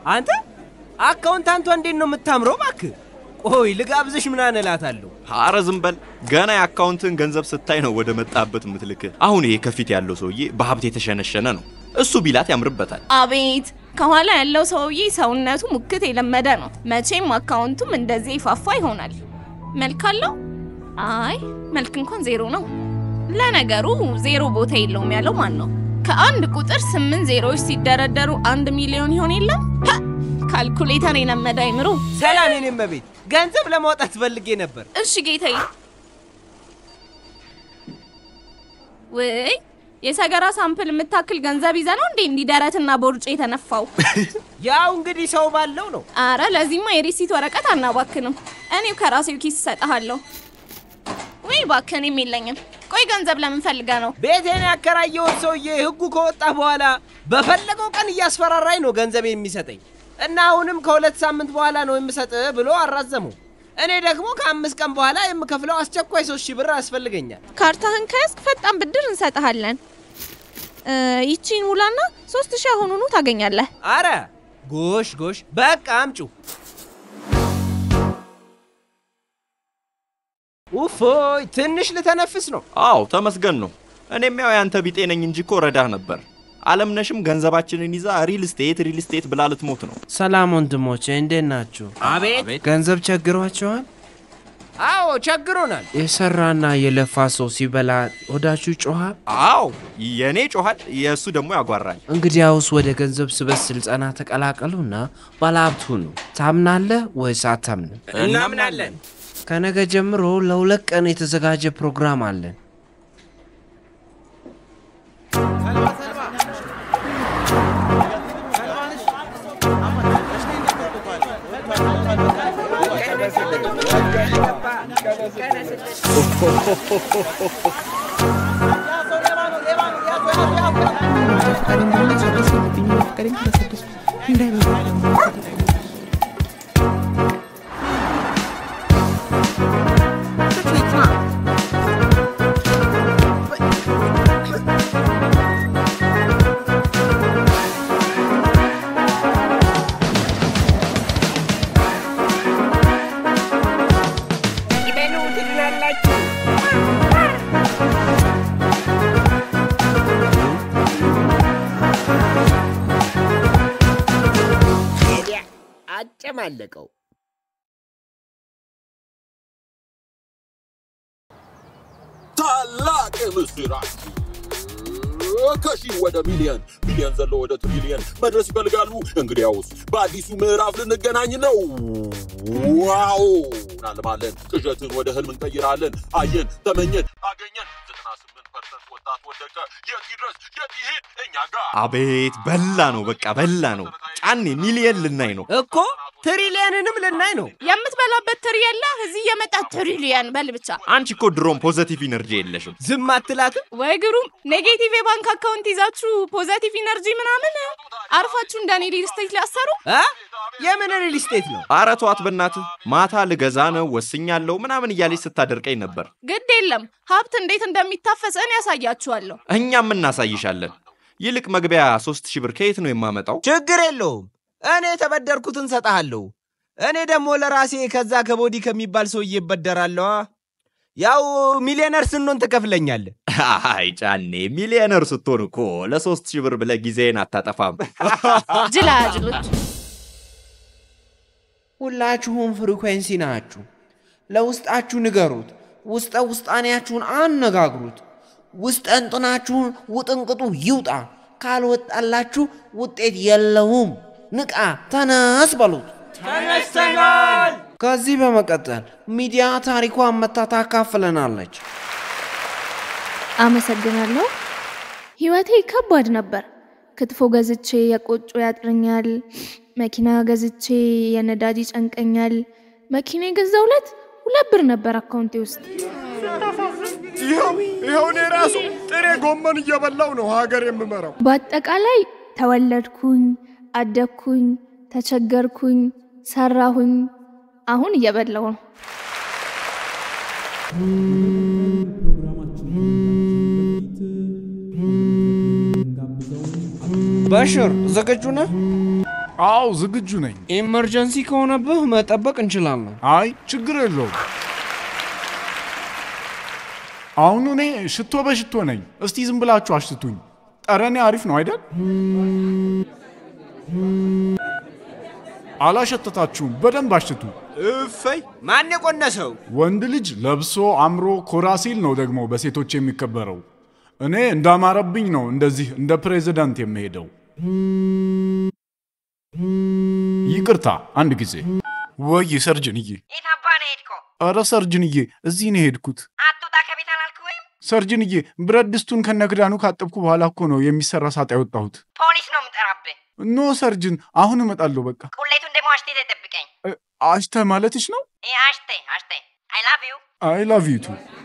አንተ አካውንታንቷ እንዴት ነው የምታምረው? እባክህ ቆይ ልጋብዝሽ ምናምን እላታለሁ። ኧረ ዝም በል። ገና የአካውንትን ገንዘብ ስታይ ነው ወደ መጣበት ምትልክ። አሁን ይሄ ከፊት ያለው ሰውዬ በሀብት የተሸነሸነ ነው። እሱ ቢላት ያምርበታል። አቤት ከኋላ ያለው ሰውዬ ሰውነቱ ሙክት የለመደ ነው። መቼም አካውንቱም እንደዚህ ይፋፋ ይሆናል። መልክ አለው? አይ መልክ እንኳን ዜሮ ነው። ለነገሩ ዜሮ ቦታ የለውም ያለው ማን ነው? ከአንድ ቁጥር ስምንት ዜሮዎች ሲደረደሩ አንድ ሚሊዮን ይሆን የለም? ሀ! ካልኩሌተር የለመደ አይምሮ። ሰላም የኔም ቤት ገንዘብ ለማውጣት ፈልጌ ነበር። እሺ ጌታዬ። ውይ የሰገራ ሳምፕል የምታክል ገንዘብ ይዘ ነው እንዴ እንዲህ ደረትና ቦርጭ የተነፋው? ያው እንግዲህ ሰው ባለው ነው። አረ ለዚህማ የሪሲት ወረቀት አናባክንም። እኔው ከራሴው ኪስ እሰጥሃለሁ። ወይ እባክህ እኔም የለኝም። ቆይ ገንዘብ ለምን ፈልጋ ነው? ቤቴን ያከራየውን ሰውዬ ህጉ ከወጣ በኋላ በፈለገው ቀን እያስፈራራኝ ነው ገንዘብ የሚሰጠኝ እና አሁንም ከሁለት ሳምንት በኋላ ነው የምሰጥ ብሎ አራዘመው። እኔ ደግሞ ከአምስት ቀን በኋላ የምከፍለው አስቸኳይ ሶስት ሺህ ብር ያስፈልገኛል። ካርታህን ከያዝክ ፈጣን ብድር እንሰጥሃለን። እ፣ ይቺን ሙላና ሶስት ሺህ አሁኑኑ ታገኛለህ። አረ ጎሽ ጎሽ፣ በቃ አምጩ። ውፎይ ትንሽ ልተነፍስ ነው። አዎ ተመስገን ነው። እኔም ያው ያንተ ቢጤ ነኝ እንጂ እኮ ረዳህ ነበር። አለምነሽም ገንዘባችንን ይዛ ሪል ስቴት ሪል ስቴት ብላ ልትሞት ነው። ሰላም ወንድሞቼ፣ እንዴት ናችሁ? አቤት። ገንዘብ ቸግሯቸዋል? አዎ ቸግሮናል። የሰራና የለፋ ሰው ሲበላ ወዳችሁ ጮኋል? አዎ የእኔ ጮኋል፣ የእሱ ደግሞ ያጓራል። እንግዲያውስ ወደ ገንዘብ ስበት ስልጠና ተቀላቀሉና ባለሀብት ሁኑ። ታምናለህ ወይስ አታምንም? እናምናለን። ከነገ ጀምሮ ለሁለት ቀን የተዘጋጀ ፕሮግራም አለን። ይበሉ ትድናላችሁ። ሄዲያ አጨማለቀው። ታላቅ ምስራች ከሺህ ወደ ሚሊየን ሚሊየን ዘሎ ወደ ትሪሊየን መድረስ ይፈልጋሉ። እንግዲያውስ በአዲሱ ምዕራፍ ልንገናኝ ነው። ዋው እናልማለን፣ ቅዠትን ወደ ህልም እንቀይራለን። አየን፣ ተመኘን፣ አገኘን። ዘጠና ስምንት ፐርሰንት ወጣት ወደቀ። የት ይድረስ የት ይሄድ? እኛ ጋር አቤት በላ ነው፣ በቃ በላ ነው። ጫኔ ሚሊየን ልናይ ነው። እኮ ትሪሊየንንም ልናይ ነው። የምትበላበት ትሪ የለ እዚህ የመጣ ትሪሊየን በል ብቻ። አንቺ እኮ ድሮም ፖዘቲቭ ኢነርጂ የለሽም። ዝም አትላትም? ወይ ግሩም! ኔጌቲቭ የባንክ አካውንት ይዛችሁ ፖዘቲቭ ኢነርጂ ምናምን አርፋችሁ እንደኔ ሪል ስቴት ሊያሰሩ አ? የምን ሪል ስቴት ነው? አረ ተዋት በእናትህ። ማታ ልገዛ ነው ወስኛለሁ ምናምን እያለች ስታደርቀኝ ነበር። ግድ የለም ሀብት እንዴት እንደሚታፈስ እኔ ያሳያችኋለሁ። እኛም እናሳይሻለን። ይልቅ መግቢያ ሶስት ሺህ ብር ከየት ነው የማመጣው? ችግር የለውም። እኔ የተበደርኩትን ሰጠሃለሁ። እኔ ደግሞ ለራሴ ከዛ ከቦዲ ከሚባል ሰውዬ እበደራለዋ። ያው ሚሊዮነር ስንሆን ትከፍለኛለህ። አይ ጫኔ፣ ሚሊዮነር ስትሆን እኮ ለሶስት ሺህ ብር ብለህ ጊዜን አታጠፋም። ጅላጅሎች ሁላችሁም ፍሪኩዌንሲ ናችሁ። ለውስጣችሁ ንገሩት። ውስጠ ውስጣኔያችሁን አነጋግሩት። ውስጠ እንጥናችሁን ውጥንቅጡ ይውጣ። ካልወጣላችሁ ውጤት የለውም። ንቃ፣ ተነስ በሉት። ተነስተናል። ከዚህ በመቀጠል ሚዲያ ታሪኳን መታ ታካፍለናለች። አመሰግናለሁ። ህይወቴ ከባድ ነበር። ክትፎ ገዝቼ የቆጮ ያጥረኛል። መኪና ገዝቼ የነዳጅ ይጨንቀኛል። መኪና የገዛው ዕለት ሁለት ብር ነበር አካውንቴ ውስጥ። ይኸው ይኸው እኔ ራሱ ጥሬ ጎመን እየበላው ነው ሀገር የምመራው። በአጠቃላይ ተወለድኩኝ፣ አደግኩኝ፣ ተቸገርኩኝ፣ ሰራሁኝ። አሁን እየበላው ነው። በሽር ዝግጁ ነህ? አዎ ዝግጁ ነኝ። ኢመርጀንሲ ከሆነብህ መጠበቅ እንችላለን። አይ ችግር የለውም። አሁን እኔ ሽቶ በሽቶ ነኝ። እስቲ ዝም ብላችሁ አሽትቱኝ። ጠረኔ አሪፍ ነው አይደል? አላሸተታችሁም። በደንብ አሽትቱ። እፈይ ማን የቆነሰው? ወንድ ልጅ ለብሶ አምሮ ኮራ ሲል ነው ደግሞ በሴቶች የሚከበረው። እኔ እንዳማረብኝ ነው እንደዚህ እንደ ፕሬዚዳንት የምሄደው። ይቅርታ አንድ ጊዜ። ወይ ሰርጅንዬ፣ የት አባ ነው ሄድከው? ኧረ ሰርጅንዬ፣ እዚህ ነው የሄድኩት። አትውጣ ከቤት አላልክም? ሰርጅንዬ፣ ብረት ድስቱን ከነክዳኑ ካጠብኩ በኋላ እኮ ነው የሚሰራ ሳጥ ያወጣሁት። ፖሊስ ነው የምጠራብህ። ኖ ሰርጅን፣ አሁን እመጣለሁ። በቃ ቁሌቱን ደግሞ አሽቴ ተጠብቀኝ። እ፣ አሽተ ማለትሽ ነው? ይህ አሽቴ አሽቴ አይ ላቭ ዩ አይ ላቭ ዩ ቱ።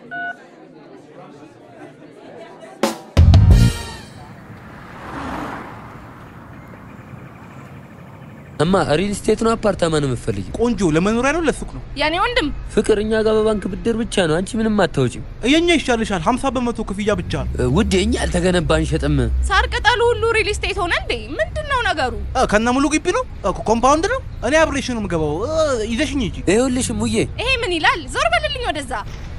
እማ ሪል ስቴት ነው አፓርታማ ነው የምትፈልጊ? ቆንጆ ለመኖሪያ ነው ለሱቅ ነው? የኔ ወንድም ፍቅር እኛ ጋር በባንክ ብድር ብቻ ነው። አንቺ ምንም አታወጪም። የኛ ይሻልሻል። 50 በመቶ ክፍያ ብቻ። እ፣ ውዴ እኛ ያልተገነባ አንሸጥም። ሳር ቅጠሉ ሁሉ ሪል ስቴት ሆነ እንዴ? ምንድን ነው ነገሩ? እ፣ ከነ ሙሉ ግቢ ነው እ፣ ኮምፓውንድ ነው። እኔ አብሬሽ ነው የምገባው። እ፣ ይዘሽኝ ሂጂ። ይኸውልሽ ሙዬ ይሄ ምን ይላል? ዞር በልልኝ ወደዛ።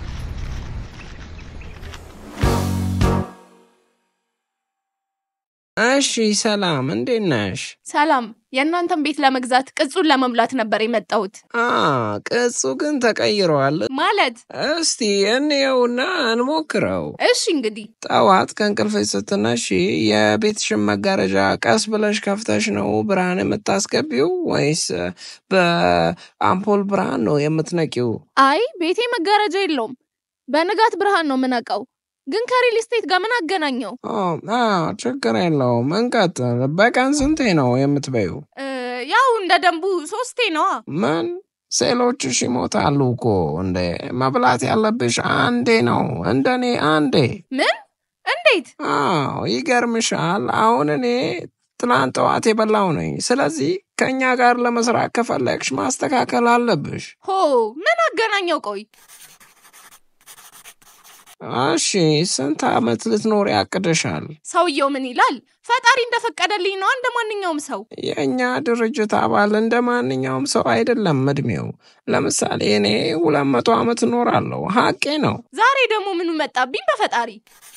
እሺ ሰላም፣ እንዴት ነሽ? ሰላም፣ የእናንተን ቤት ለመግዛት ቅጹን ለመሙላት ነበር የመጣሁት። አ ቅጹ ግን ተቀይሯል። ማለት እስቲ እንየውና እንሞክረው። እሺ እንግዲህ ጠዋት ከእንቅልፍሽ ስትነሺ የቤትሽን መጋረጃ ቀስ ብለሽ ከፍተሽ ነው ብርሃን የምታስገቢው ወይስ በአምፖል ብርሃን ነው የምትነቂው? አይ ቤቴ መጋረጃ የለውም። በንጋት ብርሃን ነው የምነቃው። ግን ከሪል ስቴት ጋር ምን አገናኘው? ኦ፣ አዎ፣ ችግር የለውም እንቀጥል። በቀን ስንቴ ነው የምትበዩ? እ፣ ያው እንደ ደንቡ ሶስቴ ነዋ። ምን ሴሎችሽ ይሞታሉ እኮ እንዴ! መብላት ያለብሽ አንዴ ነው፣ እንደኔ አንዴ። ምን? እንዴት? አዎ ይገርምሻል። አሁን እኔ ትናንት ጠዋት የበላው ነኝ። ስለዚህ ከእኛ ጋር ለመስራት ከፈለግሽ ማስተካከል አለብሽ። ሆ ምን አገናኘው? ቆይ እሺ ስንት ዓመት ልትኖር ያቅደሻል? ሰውየው ምን ይላል? ፈጣሪ እንደፈቀደልኝ ነው እንደ ማንኛውም ሰው። የእኛ ድርጅት አባል እንደ ማንኛውም ሰው አይደለም እድሜው። ለምሳሌ እኔ ሁለት መቶ ዓመት እኖራለሁ። ሀቄ ነው። ዛሬ ደግሞ ምኑ መጣብኝ? በፈጣሪ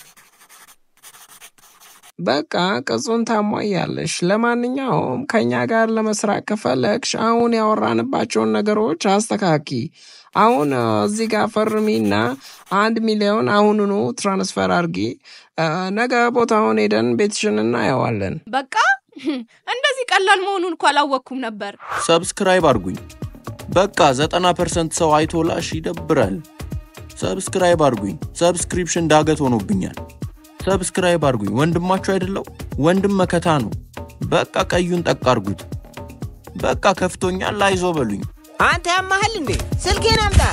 በቃ ቅጹን ታሟያለሽ። ለማንኛውም ከእኛ ጋር ለመስራት ከፈለግሽ አሁን ያወራንባቸውን ነገሮች አስተካኪ። አሁን እ፣ እዚህ ጋር ፈርሚና አንድ ሚሊዮን አሁኑኑ ትራንስፈር አርጊ። እ፣ ነገ ቦታውን ሄደን ቤትሽን እናየዋለን። በቃ እንደዚህ ቀላል መሆኑን እኮ አላወቅኩም ነበር። ሰብስክራይብ አድርጉኝ። በቃ ዘጠና ፐርሰንት ሰው አይቶላሽ ይደብራል። ሰብስክራይብ አድርጉኝ። ሰብስክሪፕሽን ዳገት ሆኖብኛል። ሰብስክራይብ አድርጉኝ። ወንድማችሁ አይደለው? ወንድም መከታ ነው። በቃ ቀዩን ጠቅ አድርጉት። በቃ ከፍቶኛል፣ አይዞ በሉኝ። አንተ ያማሃል እንዴ? ስልኬን አምጣ።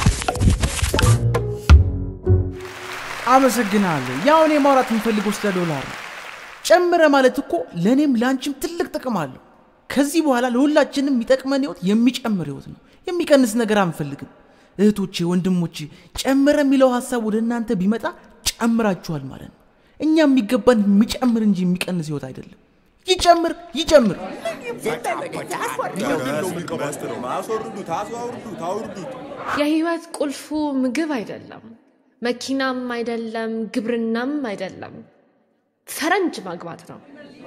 አመሰግናለሁ። ያው እኔ ማውራት የምፈልገው ስለ ዶላር ነው። ጨምረ ማለት እኮ ለእኔም ለአንቺም ትልቅ ጥቅም አለው። ከዚህ በኋላ ለሁላችንም የሚጠቅመን ህይወት የሚጨምር ህይወት ነው። የሚቀንስ ነገር አንፈልግም። እህቶቼ፣ ወንድሞቼ ጨምረ የሚለው ሀሳብ ወደ እናንተ ቢመጣ ጨምራችኋል ማለት ነው። እኛ የሚገባን የሚጨምር እንጂ የሚቀንስ ህይወት አይደለም። ይጨምር ይጨምር። የህይወት ቁልፉ ምግብ አይደለም፣ መኪናም አይደለም፣ ግብርናም አይደለም፣ ፈረንጅ ማግባት ነው።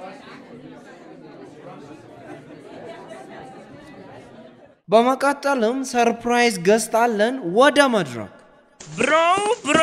በመቀጠልም ሰርፕራይዝ ገዝታለን ወደ መድረክ ብሮ ብሮ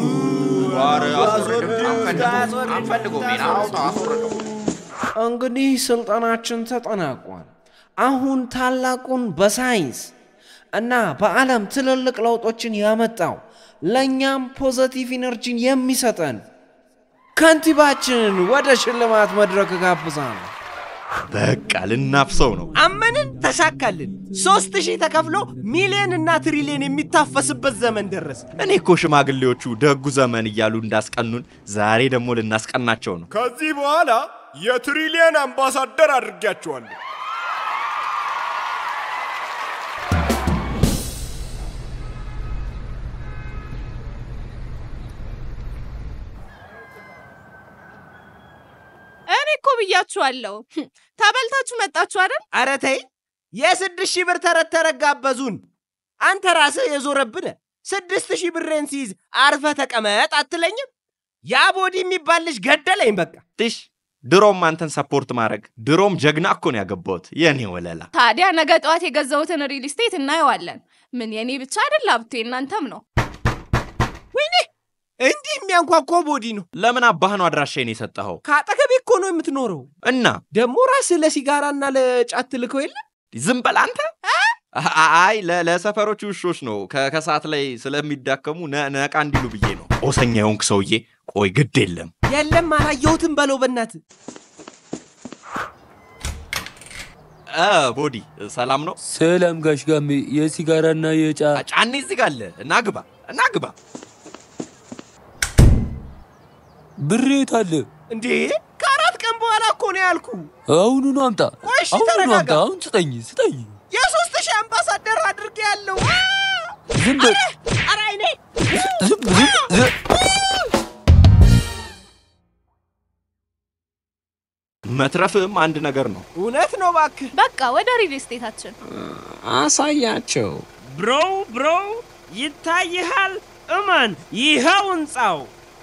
እንግዲህ ስልጠናችን ተጠናቋል። አሁን ታላቁን በሳይንስ እና በዓለም ትልልቅ ለውጦችን ያመጣው ለእኛም ፖዘቲቭ ኢነርጂን የሚሰጠን ከንቲባችንን ወደ ሽልማት መድረክ ጋብዛለሁ። በቃ ልናፍሰው ነው። አመንን፣ ተሳካልን። ሶስት ሺህ ተከፍሎ ሚሊዮን እና ትሪሊየን የሚታፈስበት ዘመን ደረሰ። እኔ እኮ ሽማግሌዎቹ ደጉ ዘመን እያሉ እንዳስቀኑን ዛሬ ደግሞ ልናስቀናቸው ነው። ከዚህ በኋላ የትሪሊየን አምባሳደር አድርጊያቸዋለሁ። እኔ እኮ ብያችኋለሁ። ተበልታችሁ መጣችሁ አይደል? ኧረ ተይ፣ የስድስት ሺህ ብር ተረት ተረት ጋበዙን። አንተ ራስህ የዞረብነ ስድስት ሺህ ብሬን ሲይዝ አርፈ ተቀመጥ አትለኝም? ያ ቦዲ የሚባል ልጅ ገደለኝ በቃ። ትሽ ድሮም አንተን ሰፖርት ማድረግ ድሮም ጀግና እኮ ነው ያገባሁት የኔ ወለላ። ታዲያ ነገ ጠዋት የገዛሁትን ሪል ስቴት እናየዋለን። ምን የኔ ብቻ አይደል ሀብቴ፣ እናንተም ነው። ወይኔ እንዲህ የሚያንኳኳ ቦዲ ነው። ለምን አባህ ነው አድራሻዬን የሰጠኸው? ከአጠገቤ እኮ ነው የምትኖረው። እና ደግሞ ራስህ ለሲጋራና ለጫት ትልከው የለ ዝም በል አንተ። አይ ለ- ለሰፈሮች ውሾች ነው ከ- ከሰዓት ላይ ስለሚዳከሙ ነ- ነቃ እንዲሉ ብዬ ነው። ጦሰኛ የሆንክ ሰውዬ፣ ቆይ ግድ የለም የለም አላየሁትም በለው በእናት እ ቦዲ ሰላም ነው? ሰላም ጋሽ ጋሜ፣ የሲጋራና የጫ ጫኔ እዚህ ጋር አለ። እና ግባ እና ግባ። ብሬ የት አለ? እንዴ ከአራት ቀን በኋላ እኮ ነው ያልኩ። አሁኑኑ አምጣ፣ ቆይ እሺ አሁኑኑ ተረጋጋ። አምጣ። አሁን ስጠኝ ስጠኝ። የሶስት ሺህ አምባሳደር አድርጌ ያለው ዝም በል ኧረ አይኔ ዝም ዝም ዝም መትረፍም አንድ ነገር ነው። እውነት ነው እባክህ። በቃ ወደ ሪል ስቴታችን አሳያቸው። ብሮ ብሮ ይታይሃል? እመን፣ ይኸው ህንፃው።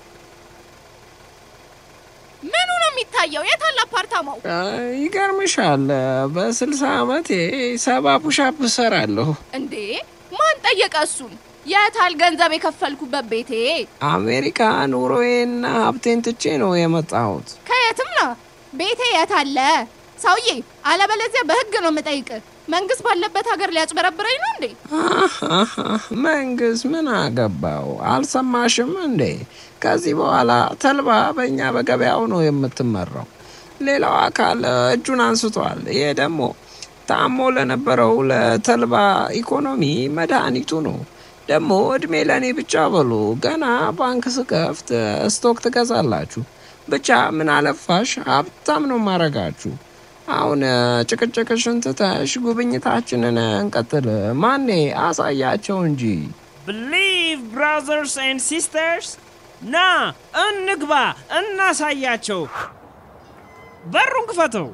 ምኑ ነው የሚታየው? የታለ አፓርታማው? ይገርምሻል፣ በስልሳ ዓመቴ ሰባ ፑሻፕ እሰራለሁ። እንዴ ማን ጠየቀ እሱን? የታል ገንዘብ የከፈልኩበት ቤቴ? አሜሪካ ኑሮዬና ሀብቴን ትቼ ነው የመጣሁት። ከየትም ነው ቤቴ የታለ? ሰውዬ፣ አለበለዚያ በህግ ነው የምጠይቅ። መንግስት ባለበት ሀገር ሊያጭበረብረኝ ነው እንዴ? አሃ፣ መንግስት ምን አገባው? አልሰማሽም እንዴ? ከዚህ በኋላ ተልባ በእኛ በገበያው ነው የምትመራው። ሌላው አካል እጁን አንስቷል። ይሄ ደግሞ ታሞ ለነበረው ለተልባ ኢኮኖሚ መድኃኒቱ ነው። ደግሞ እድሜ ለእኔ ብቻ በሉ። ገና ባንክ ስከፍት ስቶክ ትገዛላችሁ። ብቻ ምን አለፋሽ ሀብታም ነው ማረጋችሁ። አሁን ጭቅጭቅሽን ትተሽ ጉብኝታችንን እንቀጥል። ማኔ አሳያቸው እንጂ። ብሊቭ ብራዘርስ ኤንድ ሲስተርስ፣ ና እንግባ፣ እናሳያቸው። በሩን ክፈተው።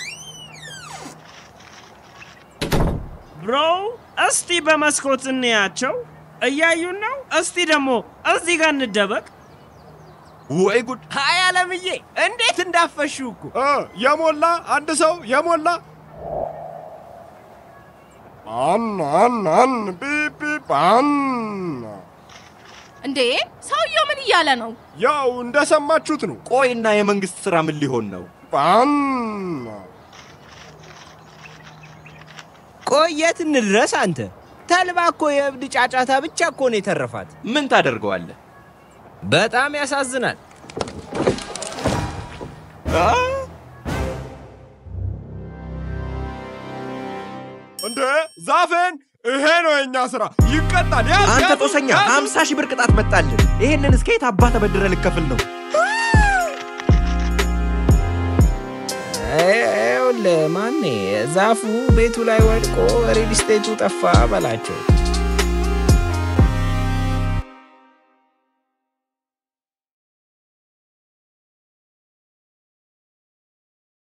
ብሮ፣ እስቲ በመስኮት እንያቸው። እያዩን ነው። እስቲ ደግሞ እዚህ ጋር እንደበቅ። ወይ ጉድ! ሀይ አለምዬ፣ እንዴት እንዳፈሽው እኮ እ የሞላ አንድ ሰው የሞላ አን አን አን ቢፕ ቢፕ አን እንዴ ሰውየው ምን እያለ ነው? ያው እንደሰማችሁት ነው። ቆይና የመንግስት ስራ ምን ሊሆን ነው? አን ቆይ የት እንድረስ አንተ? ተልባ እኮ የእብድ ጫጫታ ብቻ እኮ ነው የተረፋት። ምን ታደርገዋለህ? በጣም ያሳዝናል። እንዴ ዛፌን፣ ይሄ ነው የኛ ስራ። ይቀጣል። ያዝ አንተ ያዝ፣ ጦሰኛ ያዝ። ሀምሳ ሺህ ብር ቅጣት መጣልን። ይሄንን እስከ የት አባ ተበድረ ልከፍል ነው? ይኸውልህ ማኔ ዛፉ ቤቱ ላይ ወድቆ ሪል ስቴቱ ጠፋ በላቸው።